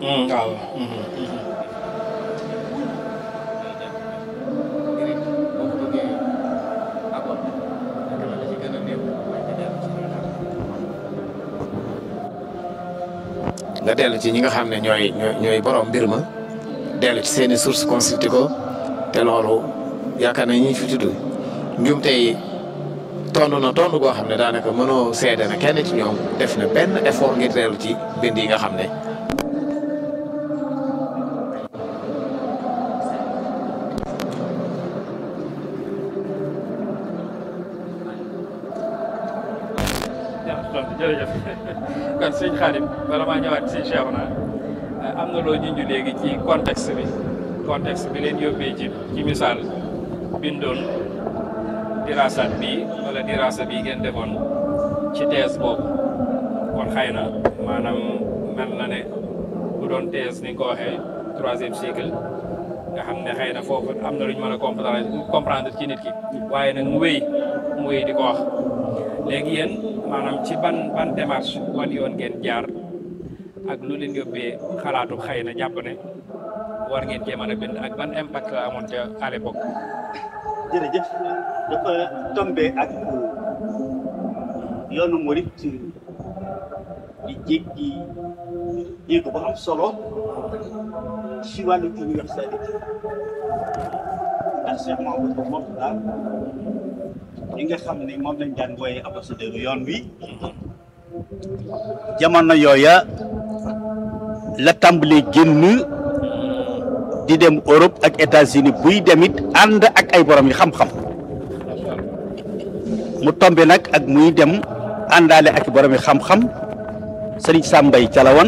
waaw. nga dellu ci ñi nga xam ne ñooy ñooy ñooy borom mbir ma dellu ci seeni source consulté ko te loolu yaakaar na ñi fi tudd njumte yi tonn na tonn goo xam ne daanaka mënoo seede na kenn ci ñoom def na benn effort ngir dellu ci bind yi nga xam ne jërëjëf kon sëñ Xaadim bala maa ñëwaat sëñ Cheikhouna am na loo junj léegi ci contexte bi contexte bi leen yóbbee ci ci misaal bindoon dirasat bi wala dirasa bi ngeen defoon ci thèse boobu kon xëy na maanaam mel na ne bu doon thèse ni nga ko waxee troisième cycle nga xam ne xëy na foofu am na lu ñu mën a comprendre comprendre ci nit ki waaye nag mu wéy mu wéy di ko wax léegi yéen maanaam ci ban ban démarche wan yoon ngeen jaar ak lu leen yóbbee xalaatu xëy na jàpp ne war ngeen cee mën a bind ak ban impact la amoon ca à l'époque jërëjëf dafa tombé ak yoonu murit di jéggi jéego bu am solo ci wàllu universalité ndax Cheikh Mahamadou Mourtada ñi nga xam ne moom lañ daan wooye ambassadeur yoon wi jamono yooya la tàmbalee génn di dem Europe ak États-Unis buy demit ànd ak ay borom yi xam-xam mu tombe nag ak muy dem àndaale ak borom yi xam-xam sëriñ Sambay Calawan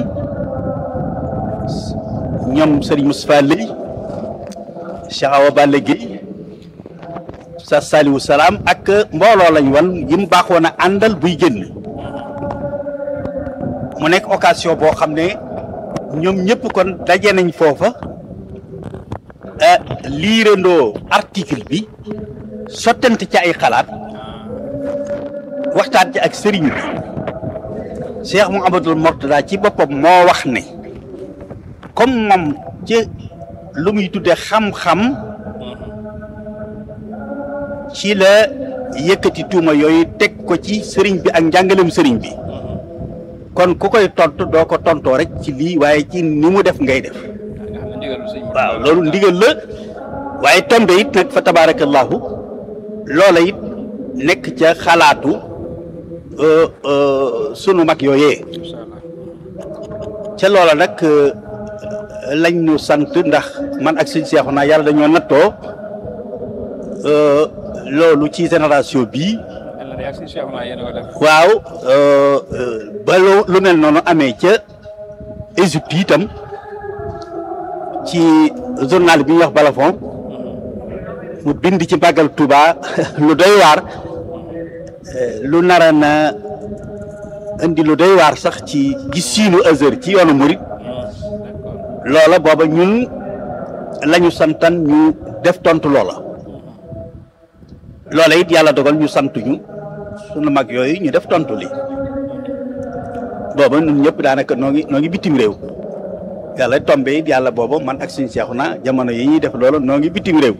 ñoom sëriñ Moustapha Lay Cheikh Awa Balla Gueye sa Saliou Salaam ak mbooloo lañ wan yi mu baaxoon a àndal buy génn mu nekk occasion boo xam ne ñoom ñëpp kon daje nañ foofa liirandoo article bi sottante ci ay xalaat waxtaan ci ak sëriñ bi Cheikh Mouhamadoul Mourtada ci boppam moo wax ne comme moom ci lu muy tudde xam-xam ci la yëkkati tuuma yooyu teg ko ci sëriñ bi ak njàngalem sëriñ bi kon ku koy tontu doo ko tontoo rek ci lii waaye ci ni mu def ngay def waaw loolu ndigal la waaye tombe it nag fa tabarakallahu loola it nekk ca xalaatu sunu mag yooyee ca loola nag lañ ñu sant ndax man ak sëñ seexu naa yàlla dañoo nattoo loolu ci génération bii waaw ba lu mel noonu amee ca Égypte itam ci journal bi ñuy wax Balafon mu bind ci màggal Touba lu doy waar lu nara na indi lu doy waar sax ci gisiinu Azhar ci yoonu murit loola booba ñun lañu santan ñu def tontu loola loola it yàlla dogal ñu santuñu sunu mag yooyu ñu def tontu li booba ñun ñëpp daanaka noo ngi noo ngi bitim réew yàlla tombe it yàlla booba man ak suñu seexu na jamono yi ñuy def loolu noo ngi bitim réew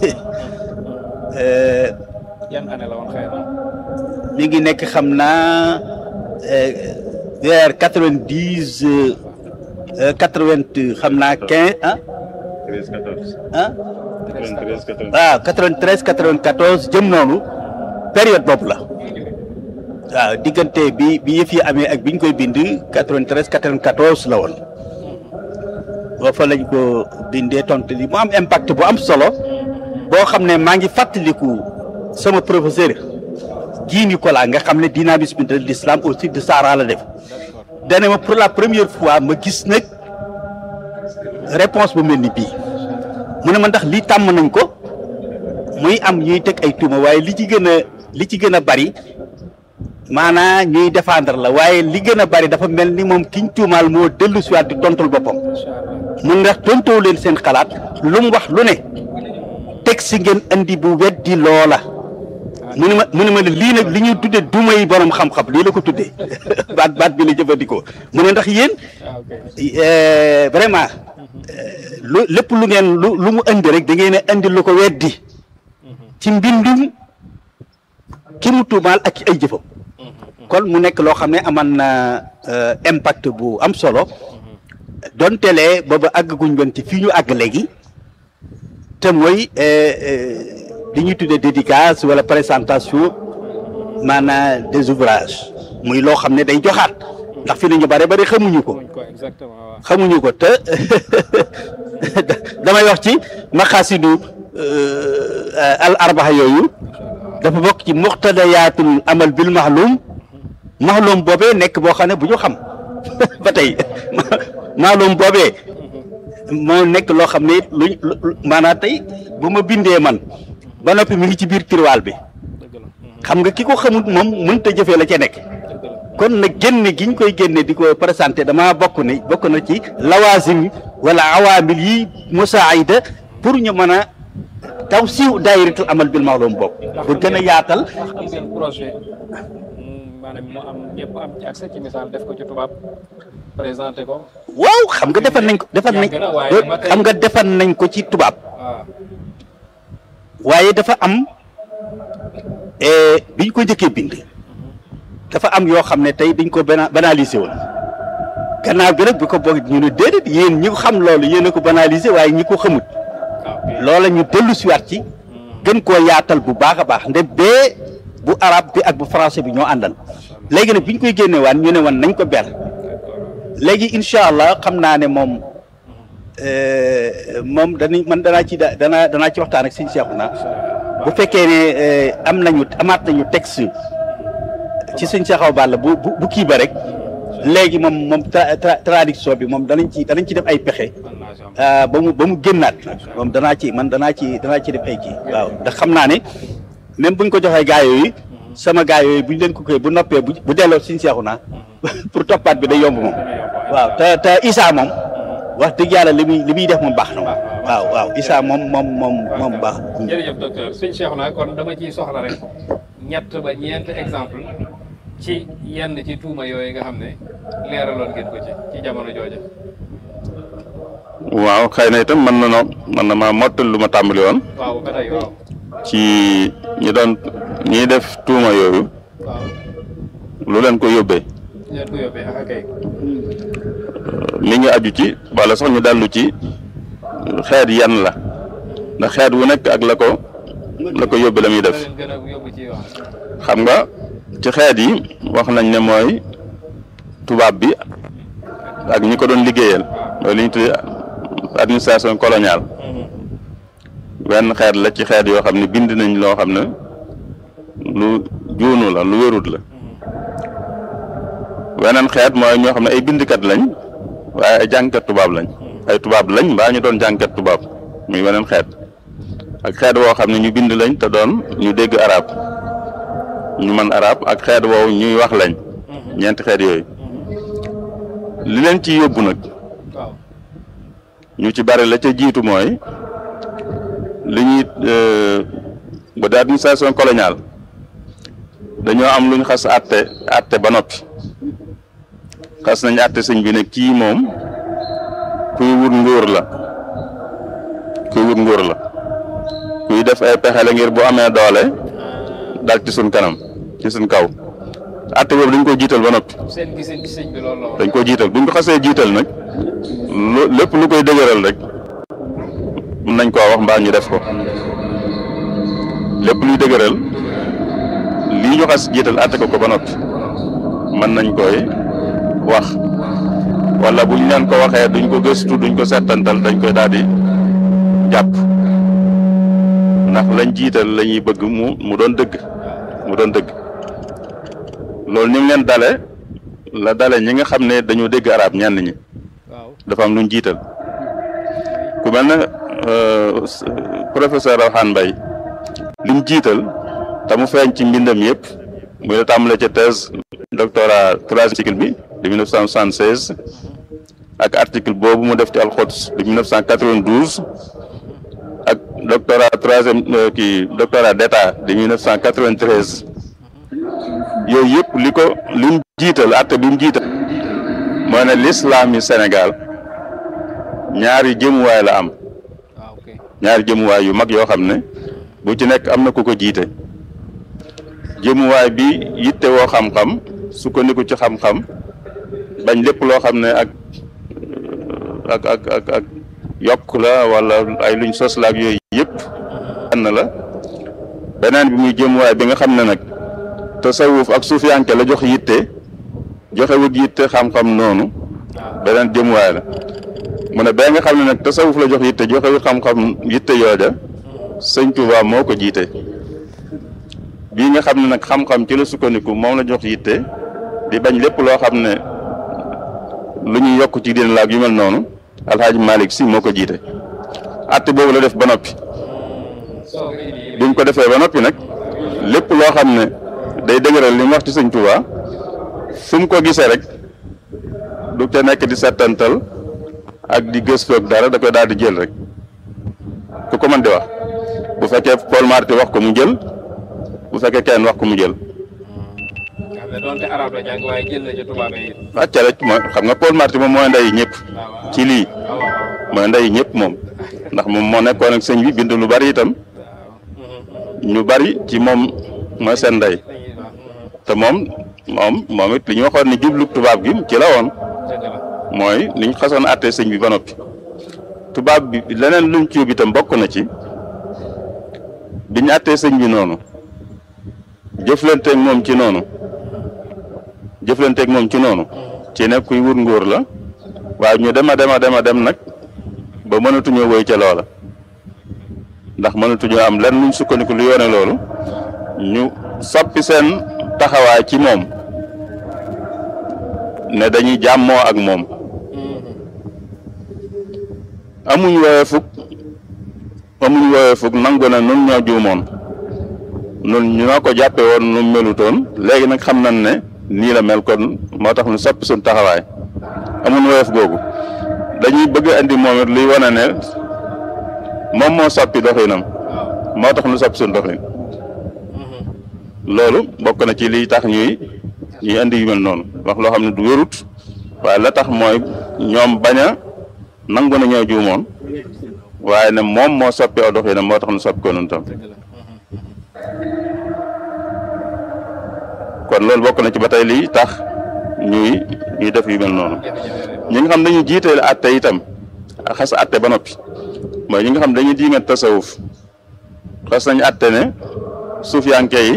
yan année la woon xëy na mi ngi nekk xam naa vers quatre vingt dix quatre vingt xam naa quinze ah. treize quatorze. ah. quatre-vingt-treize quatorze. waaw quatre vingt treize quatre vingt quatorze jëm noonu période boobu la. waaw diggante bi bi yëf yi amee ak bi ñu koy bind quatre vingt treize quatre vingt quatorze la woon. boo fa lañ ko bindee tontu li mu am impact bu am solo. boo xam ne maa ngi fàttaliku sama professeur Guy Nicolas nga xam ne dynamisme de l'islam au sud de Sahara la def dane ma pour la première fois ma gis nag réponse bu mel ni bii mu ne ma ndax lii tàmm nañ ko muy am ñuy teg ay tuuma waaye li ci gën a li ci gën a bari maanaa ñuy défendre la waaye li gën a bari dafa mel ni moom kiñ tuumaal moo dellu siwaat di tontul boppam mun ndax tontoo leen seen xalaat lu mu wax lu ne teg si ngeen andi bu weddi loola mu ne ma mu ne ma lii nag li ñuy tuddee duma yi borom xam-xam lii la ko tuddee baat baat bi la jëfandikoo mu ne ndax yéen ah ok eh, vraiment eh, lu lépp lu ngeen lu lu mu indi rek da ngeen a indi lu ko weddi ci mbindum ki mu tuumaal ak ci ay jëfam kon mu nekk loo xam ne aman na euh, impact bu am solo donte lee booba àggaguñ woon ci fii ñu àgg léegi te mooy euh, euh, li ñuy tuddee dédicace wala présentation maanaam des ouvrages muy loo xam ne day joxaat ndax fi ne ñu bare bari xamuñu ko muñ ko exactement waaw xamuñu ko te damay wax ci maqaasidu al arbaxa yooyu dafa bokk ci muqtadayaatul amal bil maxlum maxlum boobee nekk boo xam ne bu ñu xam ba tey maxlum boobee moo nekk loo xam ne luñ lu maanaam tey bu ma bindee man ba noppi mi ngi ci biir tiroir bi dëgg la xam nga ki ko xamut moom mënta jëfee la ca nekk dëgg la kon nag génne gi ñu koy génne di ko présenté damaa bokk ne bokk na ci lawaasim wala awaamil yi musaayida pour ñu mën a taw siiw daayiratul amal bil maalum bokk pour gën a yaatal ndax am ngeen projet mm, maanaam mu am ñëpp am ci accès ci misaal def ko ci tubaab présenté ko waaw xam nga defar nañ ko defar nañ Yàgg na waaye ba tey- xam nga defar nañ ko ci tubaab waaw waaye dafa am bi ñu ko njëkkee bind dafa am yoo xam ne tey dañ ko bana banalisé woon gannaaw gi nag bi ko boog ñu ne déedéet yéen ñi ko xam loolu yéen a ko banalisé waaye ñi ko xamut waaw loola ñu dellu siwaat ci gën koo yaatal bu baax a baax nde bee bu arab bi ak bu français bi ñoo àndal léegi nag bi ñu koy génne waan ñu ne woon nañ ko ber léegi incha allah xam naa ne moom euh, moom danañ man danaa ci da danaa danaa ci waxtaan ak sëñ Seexu na bu fekkee ne euh, am nañu amaat nañu texte ci sëñ Seexaw Balla bu bu bu kii ba rek léegi moom moom tra- tra- traduction bi moom danañ ci danañ ci def ay pexe ah, ba mu ba mu génnaat moom danaa ci man danaa ci danaa ci def ay kii waaw ndax xam naa ne même buñ ko joxee gaa yooyu sama gaa yooyu buñ leen ko koy bu noppee bu bu delloo suñ seexu naa pour toppaat bi day yomb moom waaw te te Issa moom wax dëgg yàlla li muy li muy def moom baax na moom waaw waaw Issa moom moom moom moom baax jërëjëf docteur sëñ Cheikhouna kon dama ciy soxla rek ñett ba ñeent exemple ci yenn ci tuuma yooyu nga xam ne leeraloon ngeen ko ci ci jamono jooja waaw xëy na itam mën na noo mën na maa mottal lu ma tàmbali woon waaw ba tey waaw ci ñi doon ñiy def tuuma yooyu waaw lu leen ko yóbbee leen ko yóbbee ak kay mi ngi aju ci wala sax ñu dallu ci xeet yan la ndax xeet wu nekk ak la ko la ko yóbbe la muy def leen gën a yóbbu ci wax xam nga ci xeet yi wax nañ ne mooy tubaab bi ak ñi ko doon liggéeyal mooy li ñu tuddee administration coloniale benn xeet la ci xeet yoo xam ne bind nañ loo xam ne lu juunu la lu wérut la weneen xeet mooy ñoo xam ne ay bindkat lañ waaye ay jàngkat tubaab lañ ay tubaab lañ mbaa ñu doon jàngkat tubaab muy weneen xeet ak xeet woo xam ne ñu bind lañ te doon ñu dégg arab ñu mën arab ak xeet woowu ñuy wax lañ ñeenti xeet yooyu li leen ci yóbbu nag waaw ñu ci bari la ca jiitu mooy li ñuy ba di administration coloniale dañoo am lu ñu xas àtte àtte ba noppi xas nañ àtte sëñ bi ne kii moom kuy wut nguur la kuy wut nguur la kuy def ay pexe la ngir bu amee doole dal ci suñ kanam ci suñ kaw àtte boobu dañ ko jiital ba noppi seen giseen ci sëñ bi loolu la woon dañ ko jiital buñ ko xasee jiital nag lu lépp lu koy dëgëral rek mun nañ koo wax mbaa ñu def ko lépp luy dëgëral lii ñu xas jiital àtte ko ko ba noppi mën nañ koy wax wala buñ leen ko waxee duñ ko gëstu duñ ko settantal dañ koy daal di jàpp ndax lañ jiital la ñuy bëgg mu mu doon dëgg mu doon dëgg loolu ni mu leen dale la dale ñi nga xam ne dañoo dégg arab ñenn ñi waaw dafa am lu ñu jiital ku mel ne professeur Rawhan Mbaye li mu jiital te mu feeñ ci mbindam yëpp muy la tàmbale ca thèse doctorat troisième cycle bi de 1976 ak article boobu mu def ci alxots de 1992 ak doctorat troisième kii doctorat d'état de 1993 yooyu yëpp li ko li mu jiital atte bi mu jiital mooy ne l'islam yi Sénégal ñaari jëmuwaay la am waaw ok ñaari jëmuwaay yu mag yoo xam ne bu ci nekk am na ku ko jiite jëmuwaay bi yitte woo xam-xam sukkandiku ci xam-xam bañ lépp loo xam ne ak ak ak ak ak yokk la wala ay luñ sos la ak yooyu yëpp ànd la beneen bi muy jëmuwaay bi nga xam ne nag tasawuf ak suufiyanke la jox yitte joxe wut yitte xam-xam noonu beneen jëmuwaay la mu ne bee nga xam ne nag tasawuf la jox yitte joxe wut xam-xam yitte yooja sëñ Tuubaa moo ko jiite bii nga xam ne nag xam-xam ci la sukkandiku moom la jox yitte di bañ lépp loo xam ne lu ñuy yokk ci diine la ak yu mel noonu alxaaji Malick si moo ko jiite atte boobu la def ba noppi soo ngi nii bi mu ko defee ba noppi nag lépp loo xam ne day dëgëral li mu wax ci sëñ Tuubaa fu mu ko gisee rek du ca nekk di settantal ak di gëstu ak dara da koy daal di jël rek ku ko mën di wax bu fekkee Paul Marty wax ko mu jël bu fekkee kenn wax ko mu jël nga xam ne doonte arab la jàng waaye jël na ci tubaab yi acca rek mooy xam nga Paul Marty moom mooy ndey ñëpp waaw ci lii waaw waaw mooy ndey ñëpp moom ndax moom moo nekkoon ak sëñ bi bind lu bari itam ñu bari ci moom mooy seen ndey dañuy wax te moom moom moom it li ñu waxoon ni jublu tubaab gi ci la woon dëgg la mooy li ñu xasoon àttee sëñ bi ba noppi tubaab bi leneen luñ ci yóbbu itam bokk na ci bi ñu àttee sëñ bi noonu jëflanteeg moom ci noonu jëflanteeg moom ci noonu ci ne kuy wut nguur la waaye ñu dem a dem a dem a dem nag ba mënatuñoo woy ca loola ndax mënatuñoo am lenn luñ sukkandiku lu yoone loolu ñu soppi seen taxawaay ci moom ne dañuy jàmmoo ak moom amuñ woowee fukk amuñ woowee fukk nangu na nun ñoo juumoon nun ñoo ko jàppe woon nu melutoon léegi nag xam nañ ne nii la mel kon moo tax ñu soppi suñ taxawaay amuñ woowee googu dañuy bëgg a indi moom it luy wane ne moom moo soppi doxinam moo tax ñu soppi suñ doxin loolu bokk na ci liy tax ñuy ñuy indi yu mel noonu wax loo xam ne du wérut waaye la tax mooy ñoom bañ a nangu na ñoo juumoon waaye ne moom moo soppi aw doxinam moo tax ñu soppi ko noonu tam kon loolu bokk na ci ba tey lii tax ñuy ñuy def yu mel noonu ñi nga xam dañuy jiiteel atte itam xas atte ba noppi mooy ñi nga xam dañuy diingat tasawuf xas nañu atte ne suufiyanke yi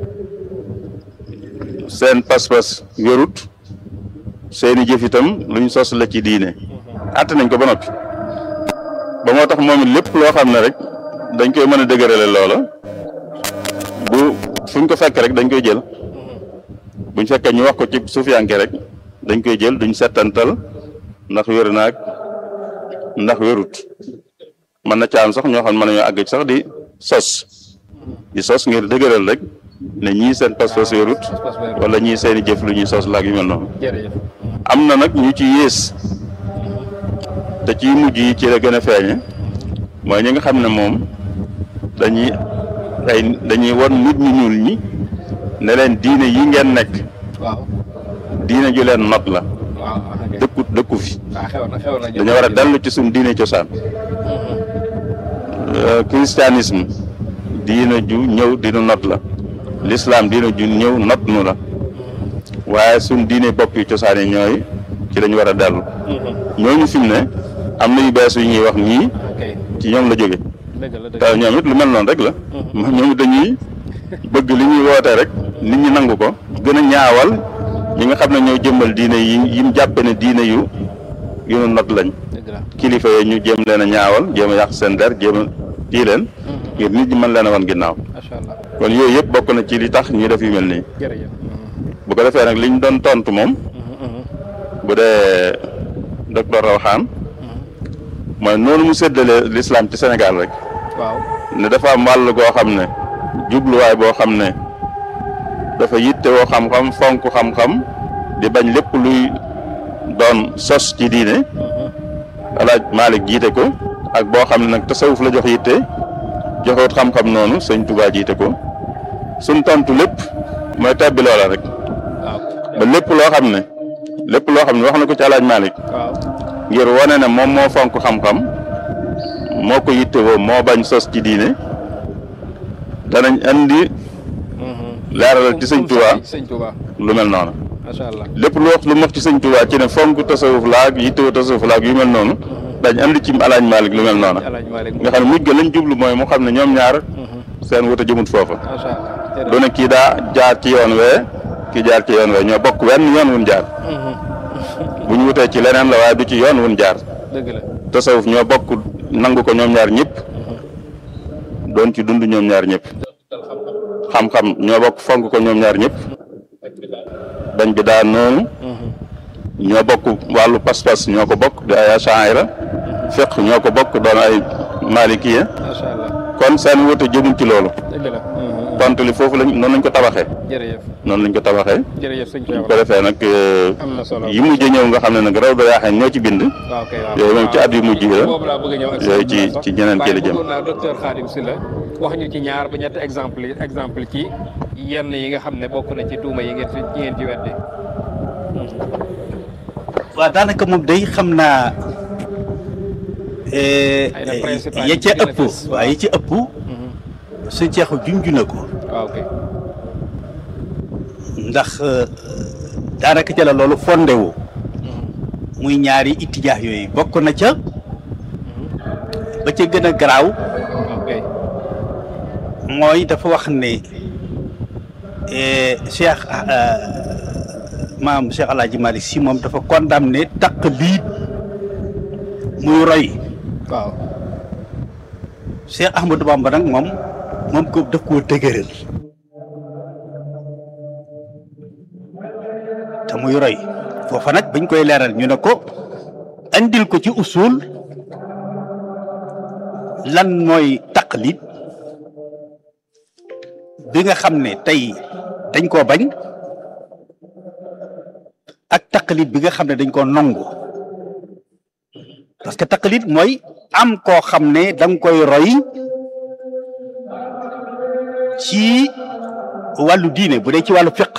seen pas-pas wérut seeni jëf itam luñ sos la ci diine atte nañ ko ba noppi ba moo tax moom it lépp loo xam ne rek dañ koy mën a dëgërale loola bu fuñ ko fekk rek dañ koy jël buñ fekkee ñu wax ko ci suufiyanke rek dañ koy jël duñ settantal ndax wér naag ndax wérut mën na caam sax ñoo xam ne mën nañoo àgg sax di sos di sos ngir dëgëral rek ne ñii seen pas-pas wérut wala ñii seeni jëf lu ñuy sos laag yu mel noonu jërëjëf am na nag ñu ci yées te ci mujj yi ci la gën a feeñe mooy ñi nga xam ne moom dañuy ay dañuy won nit ñu ñuul ñi ne leen diine yi ngeen nekk waaw diine ju leen not la waaw ok dëkku dëkku fi waaw xew na xew na dañoo war a dellu ci suñ diine cosaan Euh, christianisme diine ju ñëw dinu not la l'islam diine ju ñëw not nu la waaye suñ diine bopp yu cosaan yi ñooy ci lañu war a dellu ñooñu fi mu ne am na yu bees yu ñuy wax nii ok ci ñoom la jóge dëgg la dëgg te ñoom it lu mel noonu rek la ñoom it dañuy bëgg li ñuy woote rek nit ñi nangu ko gën a ñaawal ñi nga xam ne ñoo jëmmal diine yi yi mu jàppe ne diine yu yu nu not lañ dëgg la kilifa yi ñu jéem leen a ñaawal jéem a yàq seen der jéem a tii leen ngir nit ñi mën leen a wan ginnaaw macha allah kon yooyu yëpp bokk na ci li tax ñuy def yu mel nii jërëjëf bu ko defee nag li ñu doon tontu moom bu dee docteur Rawxaan mooy noonu mu séddale l'islam ci Sénégal rek waaw ne dafa am wàll goo xam ne jubluwaay boo xam ne dafa yittewoo xam-xam fonk xam-xam di bañ lépp luy doon sos ci diine alaaj Malick jiite ko ak boo xam ne nag tasawuf la jox yitte joxewut xam-xam noonu sëñ Touba jiite ko suñ tontu lépp mooy tebbi loola rek waaw ba lépp loo xam ne lépp loo xam ne wax na ko ci alaaj Malick waaw ngir wane ne moom moo fonk xam-xam moo ko yittewoo moo bañ sos ci diine danañ andi leeralal ci sëñ Touba sëñ Touba lu mel noonu macha allah lépp lu wax lu mu wax ci sëñ Touba ci ne fonk tasawuf laag yittewoo tasawuf laag yu mel noonu dañ andi ci alaaj Malick lu mel noonu Alaaji Malick nga xam ne mujj ga lañ jublu mooy mu xam ne ñoom ñaar seen wuute jëmut foofa macha allah du ne kii daa jaar ci yoon wee kii jaar ci yoon wee ñoo bokk wenn yoon wun jaar bu ñu wutee ci leneen la waaye du ci yoon wun jaar dëgg la tasawuf ñoo bokk nangu ko ñoom ñaar ñëpp doon ci dund ñoom ñaar ñëpp xam-xam ñoo bokk fonk ko ñoom ñaar ñëpp dañ bi daa noonu ñoo bokk wàllu pas-pas ñoo ko bokk di ay achaira fiq ñoo ko bokk doon ay malikiya macha allah kon seen wute jëmuñ ci loolu dëgg la tontu li foofu lañ noonu lañ ko tabaxee jërëjëf noonu lañ ko tabaxee jërëjëf sëñ bu ko Cheikh defee nag am na solo yi mujj ñëw nga xam ne nag raw da yaaxee ñoo ci bind waaw kay waaw yooyu moom ci at yu mujj yi la boobu laa bëgg a ñëw ak yooyu sëñ ci Moussa. ci ñeneen kii la waaye jëm bëggoon naa docteur Khadim Sylla wax ñu ci ñaar ba ñetti exemple yi exemple ci yenn yi nga xam ne bokk na ci tuuma yi ngeen fi yi ngeen ci weddi waaw daanaka moom day xam naa eh, Ay na principal ya yi ca ci gën a ëpp fës. waaw ya ca ëpp suñ ceexu junj na ko waaw kay ndax eh, daanaka ca la loolu fondé wu muy ñaari ittijaax yooyu bokk na ca ba ca gën a garaaw waaw kay mooy dafa wax ne eh, Cheikh ah, maam Cheikh El Hadj Malick si moom dafa condamné taqlid muy roy waaw Cheikh Ahmadou Bamba nag moom moom ko daf koo dëgëral te muy roy foofa nag bañ koy leeral ñu ne ko andil ko ci usul lan mooy taqlid bi nga xam ne tey dañ koo bañ ak taqlid bi nga xam ne dañ koo nangu parce que taqlid mooy am koo xam ne da nga koy roy ci wàllu diine bu dee ci wàllu fiq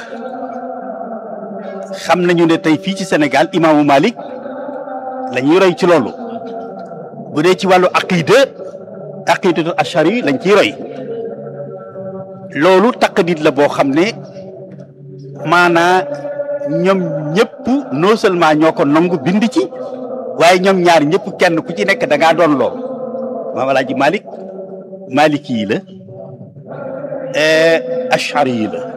xam nañu ne tey fii ci Sénégal imaamu Malik la ñuy roy ci loolu bu dee ci wàllu aqida aqidatu ashari lañ ciy roy loolu taqlid la boo xam ne maanaa ñoom ñëpp non seulement ñoo ko nangu bind ci waaye ñoom ñaar ñëpp kenn ku ci nekk da ngaa doon lool maam alaaji malik maliki yi la ashari yi la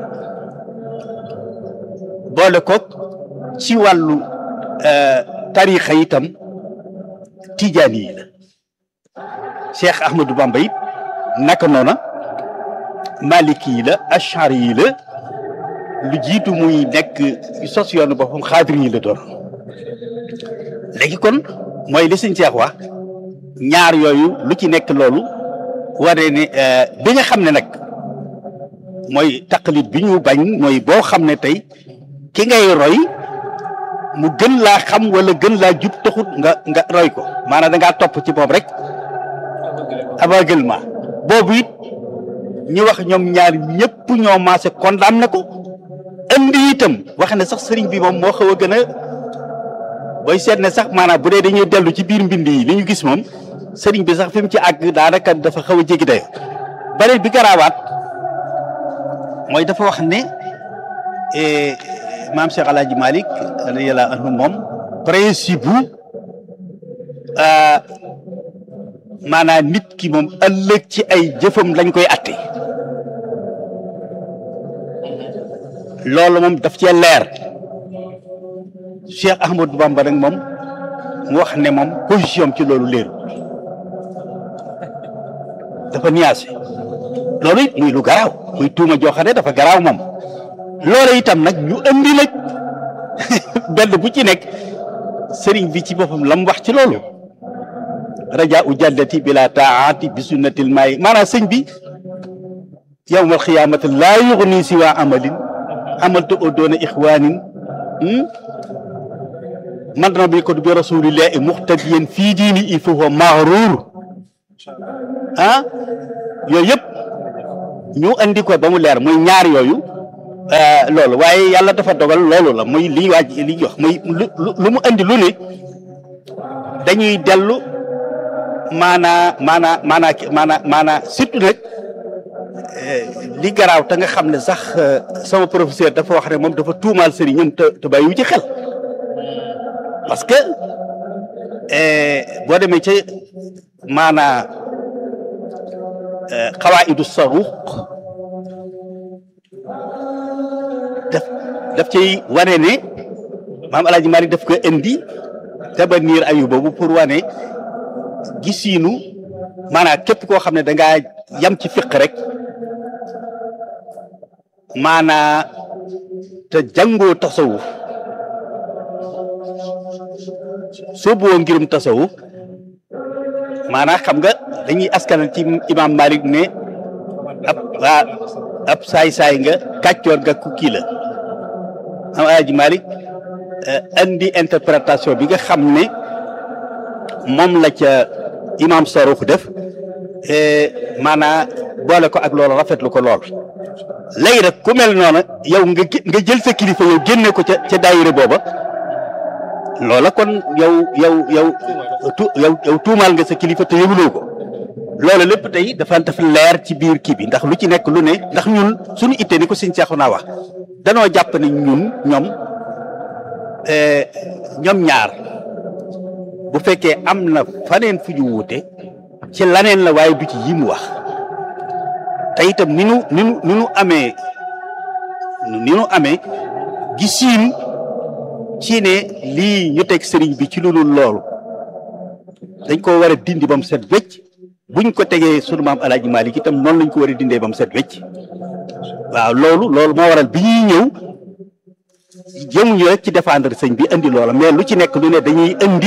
boole ko ci wàllu tarixa itam tijaani yi la cheikh ahmadou bamba it naka noona maliki yi la ashari yi la lu jiitu muy nekk sos yoonu boppam xaadir yi la doon léegi kon mooy li sëñ Cheikh wax ñaar yooyu lu ci nekk loolu wane ne bi nga xam ne nag mooy taqlid bi ñu bañ mooy boo xam ne tey ki ngay roy mu gën laa xam wala gën laa jub taxut nga nga roy ko maanaam da ngaa topp ci moom rek aveuglement boobu it ñu wax ñoom ñaar ñëpp ñoo maase condamné ko indi itam wax ne sax sëriñ bi moom moo xaw a gën a booy seet ne sax maanaam bu dee dañuy dellu ci biir mbind yi li ñu gis moom sëriñ bi sax fi mu ci àgg daanaka dafa xaw a jéggi dayo beneen bi garaawaat mooy dafa wax ne maam Cheikh El Hadj Malick radiyallahu anhu moom principe bu maanaam nit ki moom ëllëg ci ay jëfam lañ koy atte loolu moom daf cee leer Cheikh Ahmadou Bamba nag moom mu wax ne moom position ci loolu leeru dafa nuancé loolu it muy lu garaaw muy tuuma joo xam ne dafa garaaw moom loolu itam nag ñu andi nag benn bu ci nekk sëriñ bi ci boppam la mu wax ci loolu raja u jàllati bila taati bi sunnatil maayi maanaam sëñ bi yawmal xiyaamati laa yuxni si waa amalin amaltu o doona ixwaanin man na bi ko bi rasulillahi muxtadiyan fii diini il faut maxruur ah yooyu yëpp ñu andi ko ba mu leer muy ñaar yooyu loolu waaye yàlla dafa dogal loolu la muy li waaj li wax muy lu lu mu andi lu ne dañuy dellu maanaa maanaa maanaa maanaa maanaa surtout nag li garaaw te nga xam ne sax sama professeur dafa wax ne moom dafa tuumaal sëriñam te te bàyyiwu ci xel parce que boo demee ca maanaa xawaa'idu saruuq daf daf cay wane ne maam El Hadj Malick daf ko indi tabaniir ayu boobu pour wane gisiinu maanaam képp koo xam ne da ngaa yam ci fiq rek maanaa te jàngoo tasawuf soobuwoo ngirum tasawuf maanaa xam nga dañuy askanal ci imam Malik ne ab waa ab saay-saay nga kàccoor nga ku kii la am Alaaji Malik andi interprétation bi nga xam ne moom la ca imam Sarux def maanaa boole ko ak loolu rafetlu ko lool léegi nag ku mel noonu yow nga nga jël sa kilifa yow génne ko ca ca daayira booba loola kon yow yow yow tu yow yow tuumaal nga sa kilifa te yëguloo ko loolu lépp tey dafa dafa leer ci biir kii bi ndax lu ci nekk lu ne ndax ñun suñu ittee ni ko sëñ Seexu naa wax danoo jàpp ne ñun ñoom ñoom ñaar bu fekkee am na faneen fu ñu wuute ci laneen la waaye du ci yi mu wax te itam ni nu ni nu ni nu amee ni nu amee gisiin ci ne lii ñu teg sëriñ bi ci lu dul loolu dañ ko war a dindi ba mu set wecc buñ ko tegee sunu maam Alaaji Maalik itam noonu lañ ko war a dindee ba mu set wecc waaw loolu loolu moo waral bi ñuy ñëw jëmuñu rek ci défendre sëñ bi indi loola mais lu ci nekk lu ne dañuy indi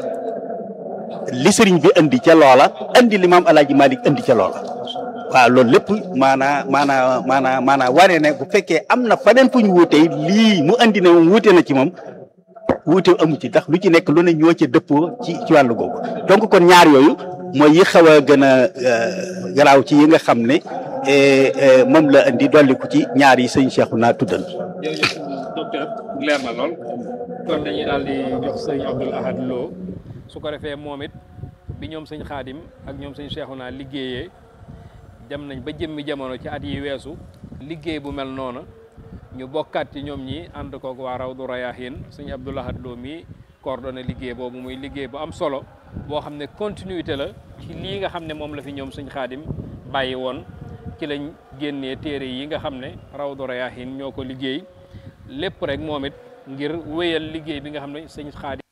li sëriñ bi indi ca loola indi li maam Alaaji Maalik indi ca loola waaw loolu lépp maanaa maanaa maanaa maanaa wane ne bu fekkee am na faneen fu ñu wuutee lii mu andi ne moom wuute na ci moom wuute amu ci ndax lu ci nekk lu ne ñoo ca dëppoo ci ci wàllu googu donc kon ñaar yooyu mooy yi xaw a gën a garaaw ci yi nga xam ne moom la indi dolliku ci ñaar yi sëñ Cheikh naa tuddal. jërëjëf docteur leer na lool kon dañuy daal di jox sëñ Abdoul Ahad Lo su ko defee moom it bi ñoom sëñ Xaadim ak ñoom sëñ Cheikhouna liggéeyee. dem nañ ba jëmmi jamono ci at yi weesu liggéey bu mel noonu ñu bokkaat ci ñoom ñi ànd koog waa Rawdu Rayaahin sëñ Abdou Lahad Lo mi coordonné liggéey boobu muy liggéey bu am solo boo xam ne continuité la ci lii nga xam ne moom la fi ñoom sëñ Xaadim bàyyi woon ci lañ génnee téere yi nga xam ne Rawdu Rayaahin ñoo ko liggéey lépp rek moom it ngir wéyal liggéey bi nga xam ne sëñ Xaadim